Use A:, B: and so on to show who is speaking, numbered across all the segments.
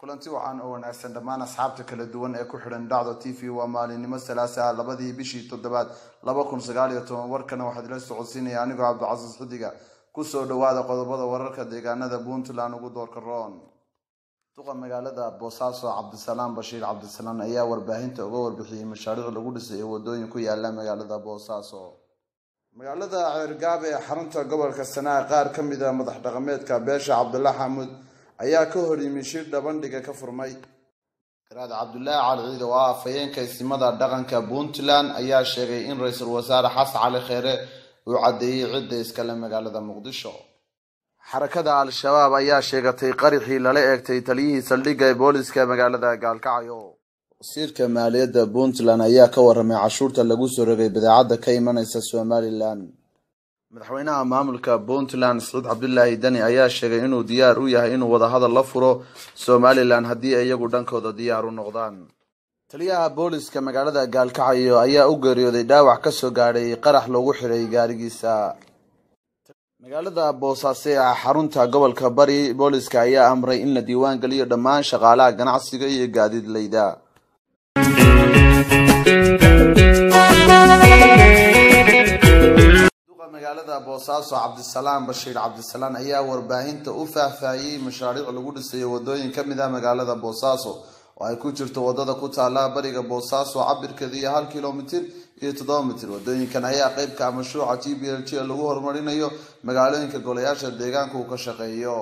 A: kulanti wacan oo wanaagsan dhammaan asxaabta kala duwan ee ku xidhan dhacdo t v waa maalinimo salaasa labadii bishii toddobaad laba kun sagaal iyo toban warkana waxaad ila socodsiinaya anigoo cabdicasiis xidiga kusoo dhawaada qodobada wararka deegaanada puntland ugu doorka roon duqa magaalada boosaaso cabdisalaam bashiir cabdisalaan ayaa warbaahinta uga warbixiyey mashaariic lagu dhisay ee wadooyin ku yaala magaalada boosaaso magaalada ceergaab ee xarunta gobolka sanaa qaar ka mid a madax dhaqameedka beesha cabdullah xamuud ayaa ka hor yimi shir dhabandhiga ka furmay garaad cabdulaahi cali ciid oo ah afhayeenka ismada dhaqanka puntland ayaa sheegay in ra-iisul wasaare xasan cali kheere uu caddeeyey cidda iskale magaalada muqdisho xarakada al-shabaab ayaa sheegatay qarixii lala eegtay taliyihii saldhigga ee booliska magaalada gaalkacyo wasiirka maaliyadda puntland ayaa ka waramay cashuurta lagu soo rogay badeecadda ka imanaysa somalilan madaxweynaha maamulka puntland saciid cabdulaahi dani ayaa sheegay inuu diyaar u yahay inuu wadahadal la furo somalilan haddii ay iyagu dhankooda diyaar u noqdaan taliyaha booliska magaalada gaalkacyo ayaa u geeriyooday dhaawac kasoo gaadhay qarax loogu xiray gaarigiisa magaalada boosaaso ee xarunta gobolka bari booliska ayaa amray in la diiwaan geliyo dhammaan shaqaalaha ganacsiga iyo gaadiidleyda duqa magaalada boosaaso cabdisalaam bashiir cabdisalaan ayaa warbaahinta u faahfaahiyey mashaariic lagu dhisayo wadooyin ka mid ah magaalada boosaaso oo ay ku jirto wadada ku taala bariga boosaaso cabirkeeda iyo hal kilomitir iyo toddoba mitir wadooyinkan ayaa qeybka ah mashruuca g b l g ee lagu horumarinayo magaalooyinka golayaasha deegaanka uu ka shaqeeyo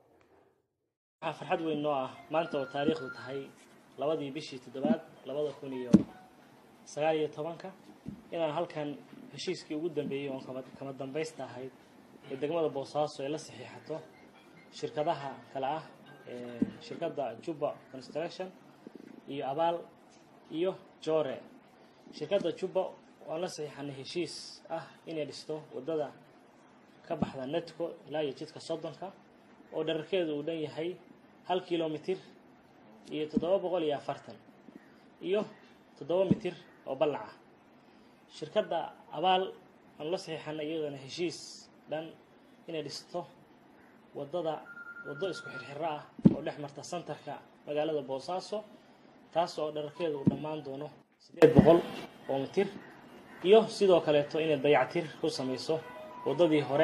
B: waxaa farxad weyn noo ah maanta oo taariikhdu tahay labadii bishii toddobaad labada kun iyo sagaal iyo tobanka inaan halkan heshiiskii ugu dambeeyey oon kama kama dambaysta ahayd ee degmada boosaaso ay la saxiixato shirkadaha kale ah shirkadda juba construction iyo abaal iyo jore shirkadda juba waan la saxiixanay heshiis ah inay dhisto waddada ka baxda netco ilaa iyo jidka soddonka oo dherarkeedu uu dhan yahay hal kilomitir iyo toddoba boqol iyo afartan iyo toddoba mitir oo ballac ah shirkadda abaal aan la saxiixanay iyadana heshiis dhan inay dhisto waddada waddo isku xirxiro ah oo dhex marta santarka magaalada boosaaso taas oo dherarkeedu uu dhammaan doono siddeed boqol oo mitir iyo sidoo kaleeto inay dayactir ku samayso waddadii hore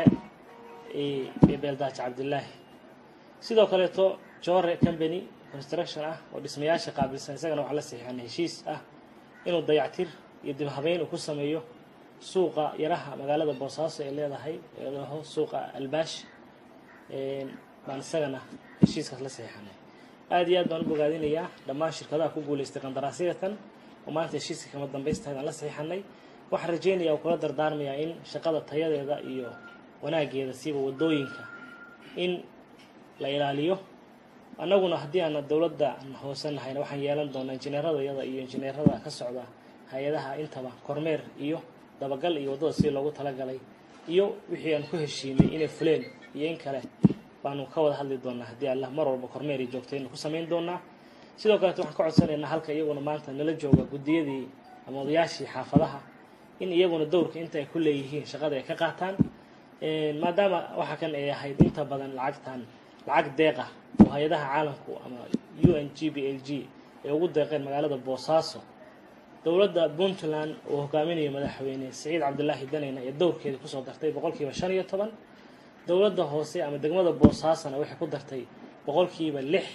B: ee beeldaaji cabdilaahi sidoo kaleeto jore company construction ah oo dhismayaasha qaabilsan isagana waxaa la saxiixanay heshiis ah inuu dayactir iyo dib habeyn uu ku sameeyo suuqa yaraha magaalada boosaaso ee leedahay eedaho suuqa albaash baan isagana heshiiskaas la saxiixanay aada iyo aad baan u bogaadinayaa dhammaan shirkadaha ku guulaystay qandaraasyatan oo maanta heshiiska kama dambaystahayd aan la saxiixanay waxaan rajeynayaa oo kula dardaarmayaa in shaqada tayadeeda iyo wanaageeda siiba waddooyinka in la ilaaliyo annaguna haddii aana dowladda hoose nahayna waxaan yeelan doonaa injineerada iyada iyo injineerada ka socda hay-adaha intaba kormeer iyo dabagal iyo waddada sidii loogu talagalay iyo wixii aan ku heshiinay inay fuleen iyo in kale baanu ka wada hadli doonaa haddii allah mar walba kormeer iyo joogtaynu ku samayn doonaa sidoo kaleeto waxaan ka codsanaynaa halka iyaguna maanta nala jooga guddiyadii ama odayaashii xaafadaha in iyaguna dowrka inta ay ku leeyihiin shaqada ay ka qaataan maadaama waxa kan ay ahayd inta badan lacagtan lacag deeqa oo hay-adaha caalamku ama u n g b l g ay ugu deeqeen magaalada boosaaso dowladda puntland uu hogaaminayo madaxweyne saciid cabdilaahi daneyna ee dowrkeeda kusoo dartay boqolkiiba shan iyo toban dowladda hoose ama degmada boosaasona waxay ku dartay boqolkiiba lix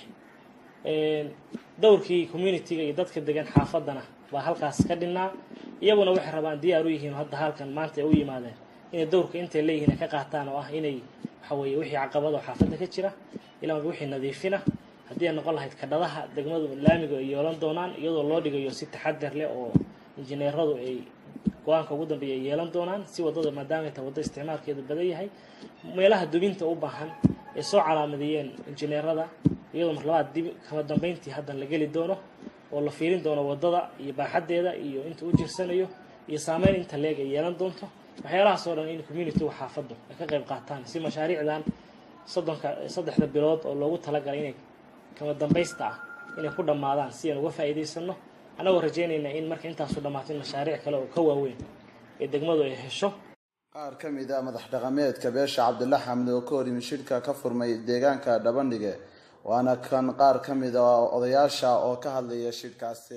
B: dowrkii communitiga iyo dadka degan xaafaddana baa halkaas ka dhinnaa iyaguna waxay rabaan diyaar u yihiin hadda halkan maanta ay u yimaadeen inay dowrka intay leeyihiin ay ka qaataan oo ah inay waxa weeye wixii caqabada oo xaafadda ka jira ilaa wixii nadiifina haddii ay noqon lahayd kadhadaha degmadu laamiga ay yeelan doonaan iyadoo loo dhigayo si taxadar leh oo injineeradu ay go-aanka ugu dambeeya ay yeelan doonaan si waddada maadaamay tahay waddo isticmaalkeedu badan yahay meelaha dubinta u baahan ay soo calaamadeeyeen injineerada iyadoo mar labaad dib kama dambeyntii haddan la geli doono oo la fiirin doono waddada iyo baaxaddeeda iyo inta u jirsanayo iyo saameyn inta leeg ay yeelan doonto waxyaalahaas oo dhan in communitigu xaafaddu ay ka qayb qaataan si mashaariicdan soddonka saddexda bilood oo loogu talagalay inay kama dambaysta ah inay ku dhammaadaan si aan uga faa'iidaysano annagoo rajeynayna in marka intaasu dhammaato in mashaariic kale oo ka waaweyn ee degmadu ay hesho
A: qaar ka mid a madax dhaqameedka beesha cabdilla xamdi oo ka hor yimi shirka ka furmay deegaanka dhabandhige waana kan qaar ka mid a odayaasha oo ka hadlaya shirkaasi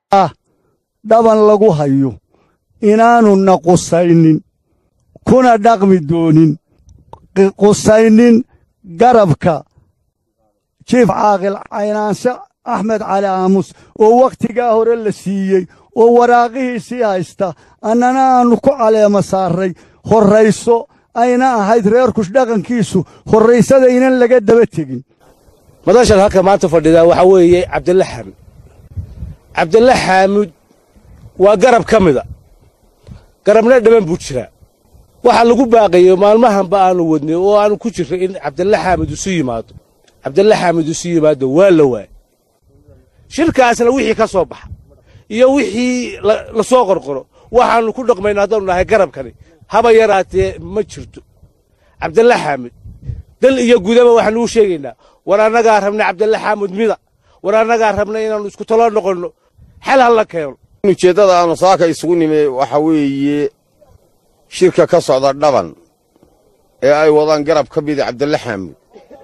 C: dhaban lagu hayo inaanuna qusaynin kuna dhaqmi doonin qusaynin garabka jiif caaqil caynaanshe axmed cali aamus oo wakhtigaa hore la siiyey oo waraaqihiisii haysta annana aannu ku caleema saarray horrayso ayna ahayd reerkush dhaqankiisu horraysadaynan laga daba tegin
D: madashan halka maanta fadhidaa waxaa weeye cabdilla xaamud cabdilla xaamud waa garab ka mida garabna dhamman buu jiraa waxaa lagu baaqayo maalmahanba aanu wadnay oo aanu ku jirray in cabdilla xaamud isu yimaado cabdilla xaamud isu yimaado waa la waay shirkaasna wixii ka soo baxa iyo wixii la soo qorqoro waxaannu ku dhaqmayna haddaanu nahay garabkani haba yaraatee ma jirto cabdilla xaamud dal iyo gudaba waxaanu u sheegaynaa war annagaa rabna cabdilla xaamud mida war annagaa rabna inaannu isku talo noqonno xal ha la keeno
E: ujeeddada aanu saaka isugu nimi waxa weeye shirka ka socda dhaban ee ay wadaan garab ka mida cabdilla xaamud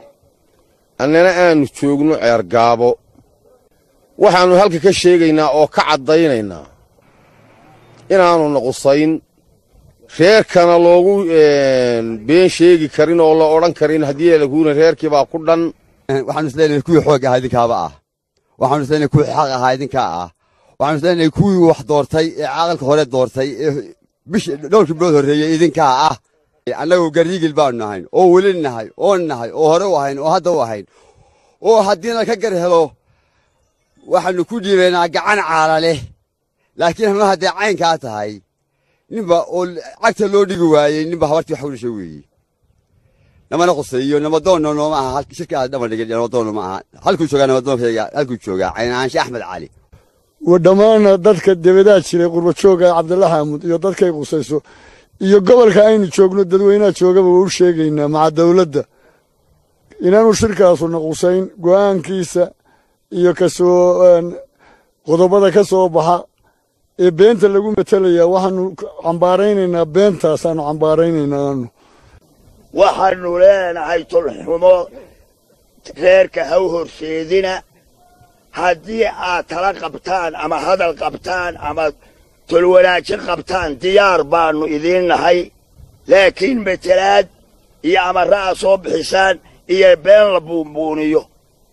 E: annana aannu joogno ceergaabo waxaannu halka ka sheegaynaa oo ka caddaynaynaa inaannu naqusayn reerkana loogu been sheegi karin oo la odhan karin haddii laguuna reerkii baa ku dhan
F: waxaanu isleenahay kuwii xoog ahaa idinkaaba ah waxaanu isleenahay kuwii xaq ahaa idinkaa ah waxaanu isleenahay kuwii wax doortay ee caaqalka hore doortay ee bish dhowrkii bilood horreeyey idinkaa ah annagu gariigil baanu nahayn oo weli nahay oo nahay oo hore u ahayn oo hadda u ahayn oo haddiina ka gar helo waxaannu ku dhiibaynaa gacan caala leh laakiin ma hadday caynkaa tahay ninba oo cagta loo dhigi waayey ninba habartii wax u dhashay weeye namana quseeyo namadoonna nooma aha shirkaa dhama dhigin namadoonna ma aha halkuu joogaa namadoonkayga halkuu joogaa caynaanshe axmed cali
C: wa dhammaanna dadka debadaa jiray qurbajooga cabdilla xaamud iyo dadkay qusayso iyo gobolka aynu joogno dadweynaha joogaba waa u sheegaynaa maca dawladda inaanu shirkaasu naqusayn go'aankiisa iyo kasoo qodobada ka soo baxa ee beenta lagu matelayaa waxaanu cambaaraynaynaa beentaasaanu cambaaraynaynaa aanu
G: waxaannu leenahay tulxumo reerka ha u horseedina haddii aad tala qabtaan ama hadal qabtaan ama tolwanaajin qabtaan diyaar baannu idiin nahay laakiin matelaad iyo amarra aad soo bixisaan iyo been la buunbuuniyo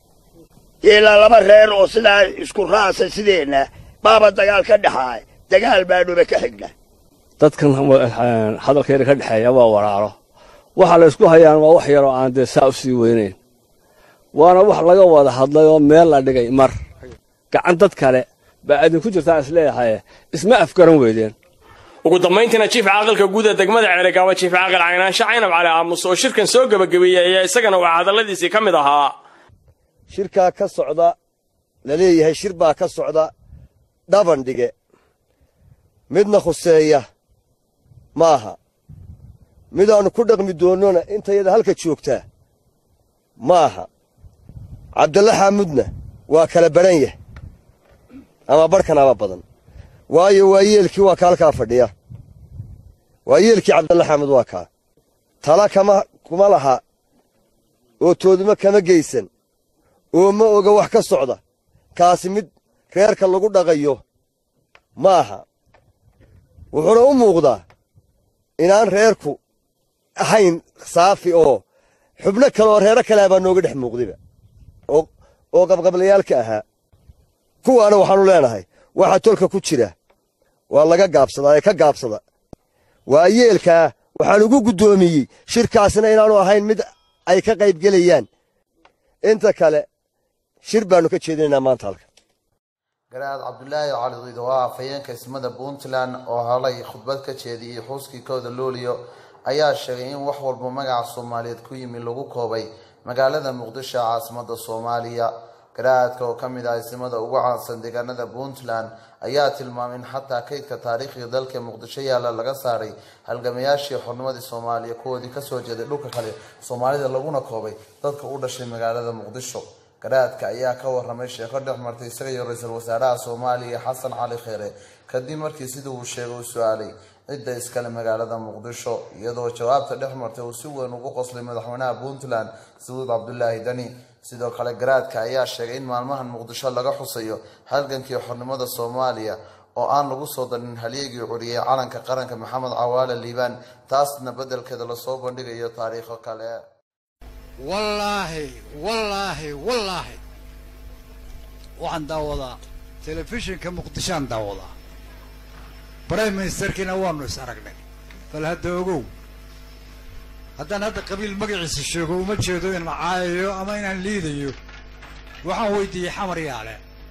G: ilaa laba reer oo sidaa isku raasa sideenna baaba dagaal ka dhexaay dagaal baannuba ka xigna
D: dadkan hadalkeena ka dhexeeya waa waraaro waxa la ysku hayaan waa wax yaroo aan dee saa u sii weynayn waana wax laga wada hadlay oo meel la dhigay mar gacan dad kale baa idinku jirtaa isleeyahay isma afgaran weydeen
H: ugu dambayntiina jiif caaqilka guud ee degmada ceerigaaba jiif caaqil caynaanshe caynab cali aamus oo shirkan soo gebagabeeyey ayaa isagana waxaa hadalladiisii ka mid ahaa
I: shirkaa ka socda la leeyahay shir baa ka socda dhabandhige midna khuseeya ma aha midaannu ku dhaqmi doonnona intayada halka joogtaa ma aha cabdalla xaamudna waa kala badhan yah ama barhkanaaba badan waayo waa yeelkii waa ka halkaa fadhiya waa yeelkii cabdalla xaamud waa kaa tala kama kuma laha oo tooduma kama geysan oo ma oga wax ka socda kaasi mid reerka lagu dhaqayo ma aha wuxuuna u muuqdaa inaan reerku ahayn saafi oo xubno kale oo reero kale baa nooga dhex muuqdayba oo qabqablayaalka ahaa kuwaana waxaannu leenahay waxa tolka ku jira waa laga gaabsadaa ee ka gaabsada waa yeelkaa waxaan ugu guddoomiyey shirkaasna inaannu ahayn mid ay ka qaybgelayaan inta kale shir baannu ka jeedinaynaa maanta halka
A: garaad cabdulaahi cali ciid oo ah afhayeenka ismada puntland oo halay khudbad ka jeediyey xuuskii kooda looliyo ayaa sheegay in wax walba magaca soomaaliyeed ku yimi lagu koobay magaalada muqdisho caasimada soomaaliya garaadka oo kamid ah ismada ugu caansan deegaanada puntland ayaa tilmaamay in xataa kaydka taariikhiga dalka muqdisho yaalla laga saaray halgamayaashii xornimadii soomaaliya kuwoodii kasoo jeeday dhulka kale soomaalida laguna koobay dadka u dhashay magaalada muqdisho garaadka ayaa ka waramay sheeko dhex martay isaga iyo ra-iisul wasaaraha soomaaliya xasan cali kheere kadib markii sidii uu sheegay uu su-aalay cidda iskale magaalada muqdisho iyadoo jawaabta dhex martay uu si weyn ugu qoslay madaxweynaha puntland sacuud cabdulaahi dani sidoo kale garaadka ayaa sheegay in maalmahan muqdisho laga xusayo halgankii xornimada soomaaliya oo aan lagu soo darin halyeegii curiyey calanka qaranka maxamed cawaale liibaan taasna beddelkeeda lasoo bandhigayo taariikho kale
J: wallaahi wallaahi wallaahi waxaan daawadaa telefishinka muqdishoaan daawadaa brime ministerkiina waanu is aragnay bal hadda ogow haddaan hadda qabiil magaciisa sheego uma jeedo inaan caayayo ama inaan liidayo waxaan weydiiyey xamar yaale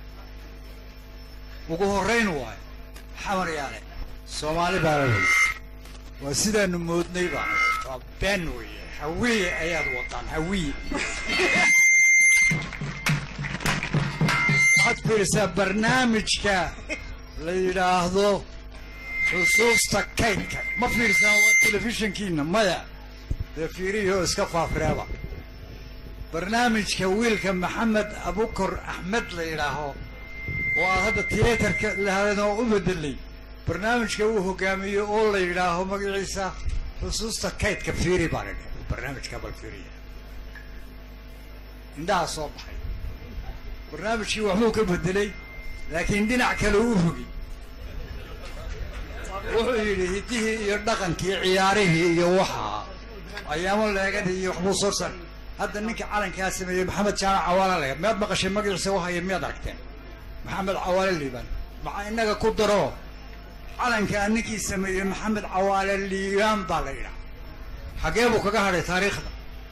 J: ugu horrayn waayo xamar yaale soomaali baa la weyy waa sidaanu moodnay baa waa been weeye hawiye ayaad wadaan hawiye waxaad fiirisaa barnaamijka la yidhaahdo xusuusta kaydka ma fiirsaa waa telefishinkiina maya dee fiirihii oo iska faafireeba barnaamijka wiilka maxamed abukor axmed la yidhaaho oo aad hadda tiyaatarka lahadanoo u bedelay barnaamijka uu hogaamiyo oo la yidhaaho magaciisa xusuusta kaydka fiiri baan idhi barnaamijka bal fiiriya indhaha soo baxay barnaamijkii waxbuu ka bedelay laakiin dhinac kale u rogi wuxuu yidhi hiddihii iyo dhaqankii ciyaarihii iyo waxaa ayaamo leegadii iyo waxbuu soo sar hadda ninka calankaa sameeyey maxamed jaamac cawaale lega miyaad maqashay magaciisa wahaya miyaad aragteen maxamed cawaale liibaan maxaa innaga ku daro calankaa ninkii sameeyey maxamed cawaale liibaan baa la yidhaha xaggee buu kaga hadhay taariikhda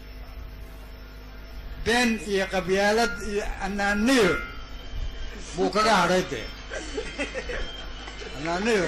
J: been iyo qabyaalad iyo anaaniyo buu kaga hadhay dee anaaniyo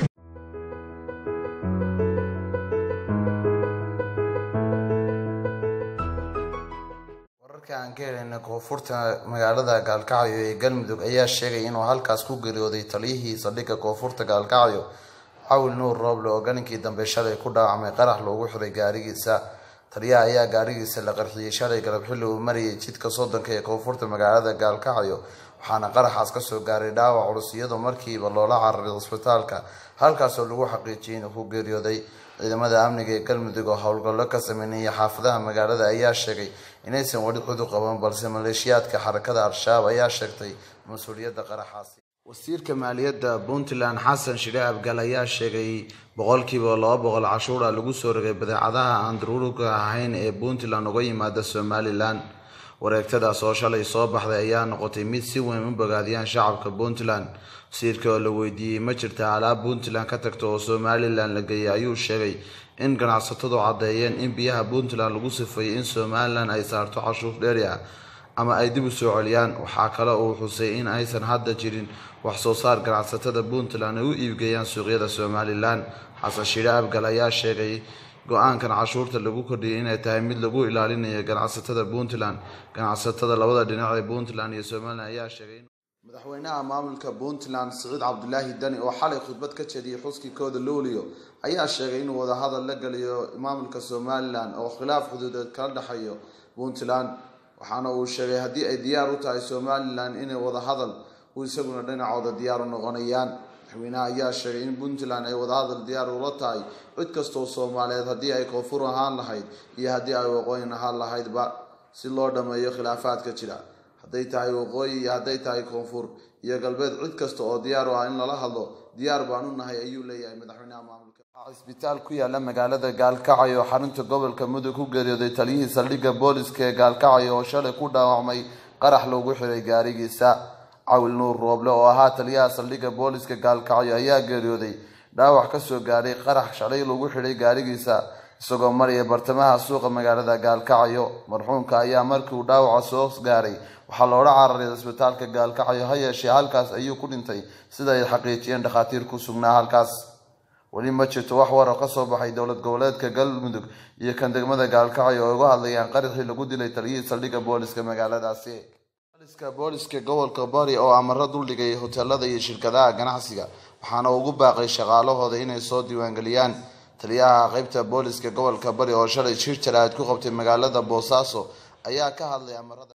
A: wararka aan ka helayna koonfurta magaalada gaalkacyo ee galmudug ayaa sheegay inuu halkaas ku geeriyooday taliyihii saldhigga koonfurta gaalkacyo cawil nuur rooble oo galinkii dambe shalay ku dhaawacmay qarax loogu xiray gaarigiisa taliyaha ayaa gaarigiisa la qarxiyey shalay galab xilli uu marayay jidka soddonka ee koonfurta magaalada gaalkacyo waxaana qaraxaas kasoo gaaray dhaawac culus iyadoo markiiba loola cararay cisbitaalka halkaasoo lagu xaqiijiyay inuu ku geeriyooday ciidamada amniga ee galmudug oo howlgallo ka sameynaya xaafadaha magaalada ayaa sheegay inaysan weli cud u qaban balse maleeshiyaadka xarakada al-shabaab ayaa sheegtay mas-uuliyadda qaraxaasi wasiirka maaliyadda puntland xasan shidhe abgal ayaa sheegay boqolkiiba laba boqol cashuura lagu soo rogay badeecadaha aan daruuriga ahayn ee puntland uga yimaada somalilan wareegtadaas oo shalay soo baxday ayaa noqotay mid si weyn u bogaadiyaan shacabka puntland wasiirka oo la weydiiyey ma jirta alaab puntland ka tagto oo somalilan la geeyay ayuu sheegay in ganacsatadu caddeeyeen in biyaha puntland lagu sifeeyey in somalilan ay saarto cashuur dheeri ah ama ay dib u soo celiyaan waxaa kale uu xusay in aysan hadda jirin wax soo saar ganacsatada puntland ay u iibgeeyaan suuqyada somalilan xasan shidhe abgal ayaa sheegay go-aankan cashuurta lagu kordhiyay inay tahay mid lagu ilaalinayo ganacsatada puntland ganacsatada labada dhinac ee puntland iyo somalilan ayaa sheegay madaxweynaha maamulka puntland siciid cabdulaahi dani oo xalay khudbad ka jeediyey xuskii kooda luulio ayaa sheegay inuu wadahadal la geliyo maamulka somalilan oo khilaaf xuduudeed kala dhexeeyo puntland waxaana uu sheegay haddii ay diyaar u tahay somalilan inay wadahadal u isaguna dhinacooda diyaar u noqonayaan madaxweynaha ayaa sheegay in puntland ay wadahadal diyaar ula tahay cid kastoo soomaaliyeed haddii ay koonfur ahaan lahayd iyo haddii ay waqooyin ahaan lahaydba si loo dhammeeyo khilaafaadka jira hadday tahay waqooyi iyo hadday tahay koonfur iyo galbeed cid kasta oo diyaar u ah in lala hadlo diyaar baan u nahay ayuu leeyahay madaxweynaha maamulka cisbitaal ku yaala magaalada gaalkacyo oo xarunta gobolka mudug ku geeriyooday taliyihii saldhigga booliska ee gaalkacyo oo shalay ku dhaawacmay qarax loogu xiray gaarigiisa cawil nuur rooble oo ahaa taliyaha saldhigga booliska gaalkacyo ayaa geeriyooday dhaawac kasoo gaaray qarax shalay lagu xidhay gaarigiisa isagoo maraya bartamaha suuqa magaalada gaalkacyo marxuumka ayaa markii uu dhaawaca soo gaaray waxaa loola cararay cisbitaalka gaalkacyo ha yeeshee halkaas ayuu ku dhintay sida ay xaqiijiyeen dhakhaatiir ku sugnaa halkaas weli ma jirto wax war oo kasoo baxay dowlad goboleedka galmudug iyo kan degmada gaalkacyo oo uga hadlayaan qaraxii lagu dilay taliyihii saldhigga booliska magaaladaasi booliska booliska gobolka bari oo amaro duldhigay hoteelada iyo shirkadaha ganacsiga waxaana ugu baaqay shaqaalahooda inay soo diiwaangeliyaan taliyaha qeybta booliska gobolka bari oo shalay shir jaraad ku qabtay magaalada boosaaso ayaa ka hadlay amarada